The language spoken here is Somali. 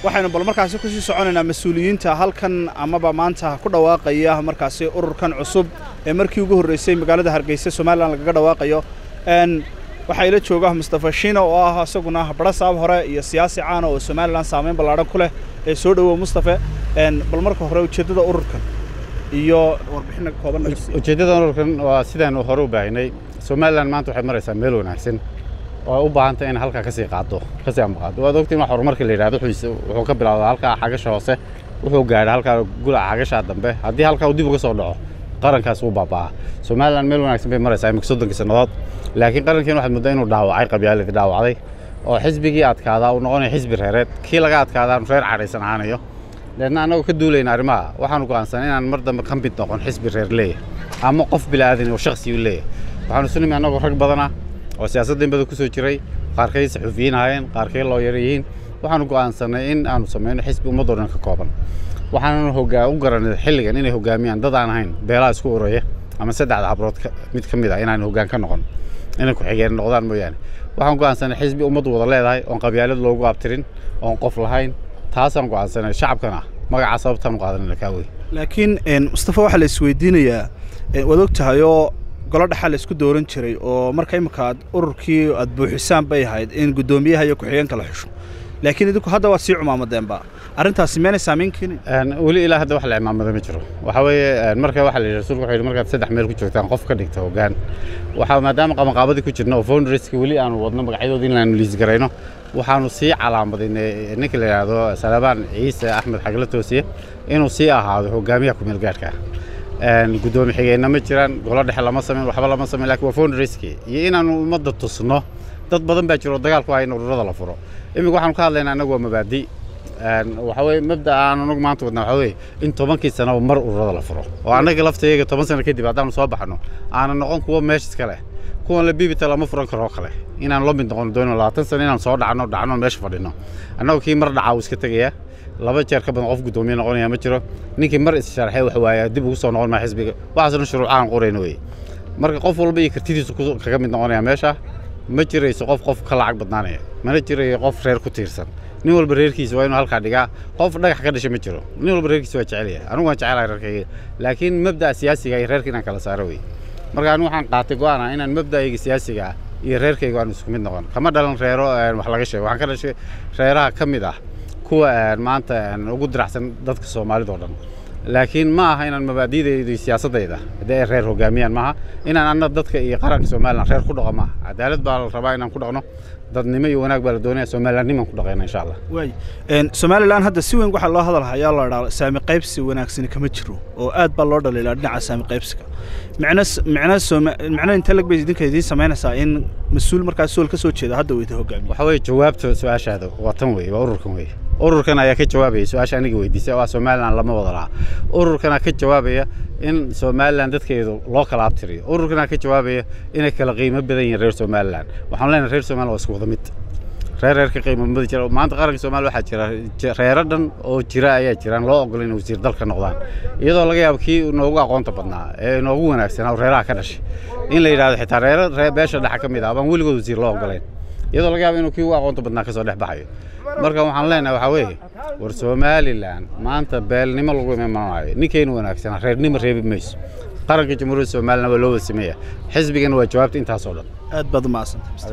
waxaynu bal markaasi kusii soconaynaa mas-uuliyiinta halkan amaba maanta ku dhawaaqaya markaasi ururkan cusub ee markii ugu horreysay magaalada hargeysa somalilan lagaga dhawaaqayo waxaa ila jooga mustafa shiina oo ah isaguna barasaab hore iyo siyaasi caana oo somalilan saamayn ballaadhan ku leh ee soo dhowow mustafe bal marka hore ujeeddada ururkan iyo warbixina kooban ujeeddada ururkan waa sidaanu hore u baahinay somalilan maanta waxay maraysaa meel wanaagsan oo u baahantay in halkaa kasii qaado kasii ambaqaado waad ogtiin wax horumarka la yidhahdo wuxuu ka bilaawdaa halkaa xagasha hoose wuxuu gaadha halkaa gulaca xagashaa dambe haddii halkaa uu dib uga soo dhaco qarankaas wuu baaba'aa somalilan meel wanaagsan bay maraysaa imika soddonkii sannadood laakiin qarankiin waxaad muddaa inuu dhaawacay qabyaaladii dhaawacday oo xisbigii adkaadaa uu noqonaya xisbi reereed kii laga adkaadaa reer cadhaysan ahaanayo deedna annagoo ka duulayna arrimaha waxaanu go'aansanay inaan mar dambe ka mid noqon xisbi reer leeyahay ama qof bilaadan oo shakhsi u leeyahay waxaanu isu nimi annagoo rag badana oo siyaasadda in badan ku soo jiray qaarkay saxuufiyiin ahaayeen qaarkay looyar yihiin waxaanu go'aansanay in aanu samayno xisbi ummaddoo dhan ka kooban waxaananu hogaa u garanay xilligan inay hogaamiyaan dad aan ahayn beelaha isku uraya ama saddexda habrood mid ka mid ah inaan hoggaan ka noqon inay ku-xigeen noqdaan mooyaane waxaan go'aansanay xisbi ummaddu wada leedahay oon qabyaalad loogu abtirin oon qof lahayn taasaan go'aansanay shacabkana magacaa sababtaan u qaadanayna kaa wey laakiin mustafa waxaa la isweydiinayaa waad og tahay oo golo dhexaa la isku dooran jiray oo marka imika aad ururkii aad buuxisaan bay ahayd in guddoomiyaha iyo ku-xigeenka la xusho laakiin idinku hadda waad sii cumaamadeenba arrintaasi meenay saamayn keenin weli ilaa hadda wax la cimaamada ma jiro waxa weeye marka waxa la yidhi rasuulku wuxuu yidhi markaad saddex meel ku joogtaan qof ka dhigta hoggaan waxaa maadaama qabanqaabadii ku jirna oo founderska weli aanu wadno magacyadoodii in aanu liis garayno waxaanu sii calaamadaynay ninka la yidhaahdo salabaan ciise axmed xagla toosiye inuu sii ahaado hogaamiyaha kumeel gaadhka guddoomi xigeenna ma jiraan golo dhexe lama samayn waxba lama samayn lakin waa founderski iyo inaanu ummadda tusno dad badan baa jiro dagaal ku haya in ururada la furo iminka waxaanu ka hadlaynaa annagu waa mabaadi waxa weye mabda aan anagu maanta wadnaa waxa weye in tobankii sanaba mar ururada la furo oo annaga laftayaga toban sano kadib haddaanu soo baxno aana noqon kuwa meesha iska leh kuwan la biibita lama furan karo kale inaan la mid noqon doono labaatan sano inaan soo dhacno dhacno meesha fadhino annagu kii mar dhacaa uu iska tegayaa laba jeer ka badan qof guddoomiye noqonaya ma jiro ninkii mar is-sharxay wax waaya dib ugu soo noqon maa xisbiga waxaasna shuruucahan qorayna weye marka qof walba iyo kartidiisu kaga mid noqonaya meesha ma jirayso qof qof ka lacag badnaanaya mana jirayo qof reer ku tiirsan nin walba reerkiisa waa inuu halkaa dhigaa qof dhagax ka dhashay ma jiro nin walba reerkiisa waa jecelyahay anigu waan jecelahay reerkayga laakiin mabda'a siyaasiga iyo reerka inaan kala saaro wey marka anigu waxaan qaatay go'aana inaan mabda'ayga siyaasiga ah iyo reerkayga aan isku mid noqon kama dhalan reero wax laga sheego waxaan ka dhashay reeraha ka mid ah kuwa maanta ugu diracsan dadka soomaalida oo dhan laakiin ma aha inaan mabaadi'dayda iyo siyaasaddayda haddii ay reer hogaamiyaan maaha inaan anna dadka iyo qaranka somalilan reer ku dhaqo maaha cadaalad baa la rabaa inaan ku dhaqno dadnimo iyo wanaag baa la doonaya somalilannimaan ku dhaqayna insha allah waay somalilan hadda si weyn waxaa loo hadalhayaa la dhaa saami qaybsi wanaagsani kama jiro oo aad baa loo dhaliilaa dhinaca saami qaybsiga micno micno micno intee lag bay idinka idiin samaynaysaa in mas-uul markaas sool ka soo jeeda hadda weyda hogaamiye waxa weeye jawaabta su-aashaada waa tan weeye waa ururkan weeye ururkan ayaa ka jawaabaya su-aasha aniga weydiisay waa somalilan lama wada laha ururkanaa ka jawaabaya in somalilan dadkeedu loo kala abtiriyo ururkanaa ka jawaabaya inay kala qiimo badan yihiin reer somalilan waxaan leenahay reer somalilan waa isku wada mid reer reer ka qiimo badan jira maanta qaranka soomaaliya waxaa jira reero dhan oo jira ayaa jiraan loo ogolay inay wasiir dalka noqdaan iyadoo laga yaabo kii noogu aqoonta badnaa ee noogu wanaagsanaa reeraha ka dhashay in la yidhahdo xitaa reero beesha dhexa ka mid ah baan weligood wasiir loo ogolayn iyadoo laga yaabo inuu kii ugu aqoonta badnaa kasoo dhex baxayo marka waxaan leenahay waxaa weeye war somalilan maanta beelnimo lagu imaanayo ninkaynu wanaagsanaa reernimo reebi mayso qaranka jamhuuriyadda somalilan waa loo wada sameeya xisbigana waa jawaabta intaasoo dhan aad baad u mahadsantay